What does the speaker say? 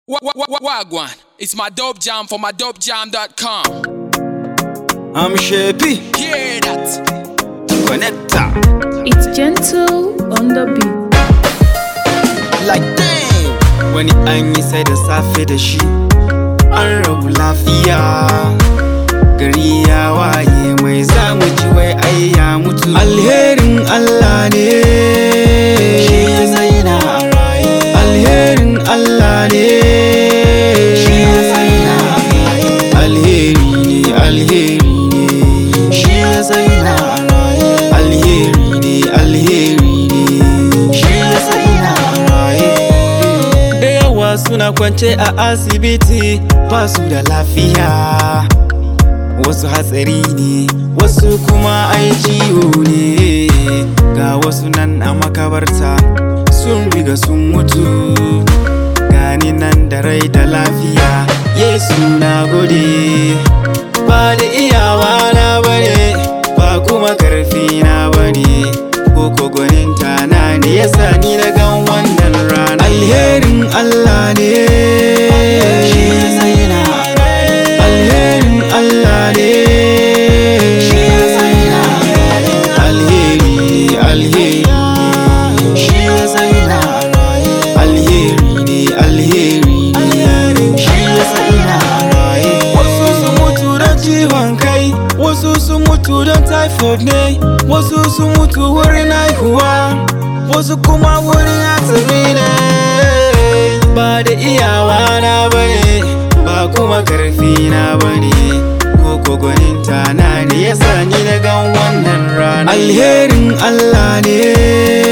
Wa- wa- wa- Wagwan, it's my dope jam for my dopejam.com. I'm Shepi, Hear that? connector. It's gentle on the beat. Like damn. Wani an yi sai da safe da shi, an rabu lafiya. Gari ya waye mai zamu ji wai ai ya mutu. Alherin Allah ne. Shi ya zaina a raye. Alherin Allah ne. Shi ya zaina a raye. Alheri ne, alheri ne. Shi ya zaina a raye. Alheri ne, alheri ne. Shi ya zaina a raye. Da yawa suna kwance a asibiti ba su da lafiya. Wasu hatsari ne, wasu kuma ai ciwo ne. Ga wasu nan a makabarta sun riga sun mutu. Gani nan da rai da lafiya, Yesu na gode. Ba da iyawa na bane, ba kuma karfi na bane. Koko gwaninta na ne yasa ni na gan wannan rana. Alherin Allah ne. Shi ya zaina a raye. Alherin Allah ne. Shi ya zaina a raye. Alheri ne, alheri ne. Shi ya zaina a raye. Alheri ne, alheri ne. Shi ya zaina a raye. Wasu sun mutu don ciwon kai, wasu sun mutu don typhoid ne, wasu sun mutu wurin haihuwa, wasu kuma wurin hatsari ne. Ba da iyawa na bane, ba kuma karfi na bane, ko gwaninta na ne yasa ni na gan wannan rana. Alherin Allah ne.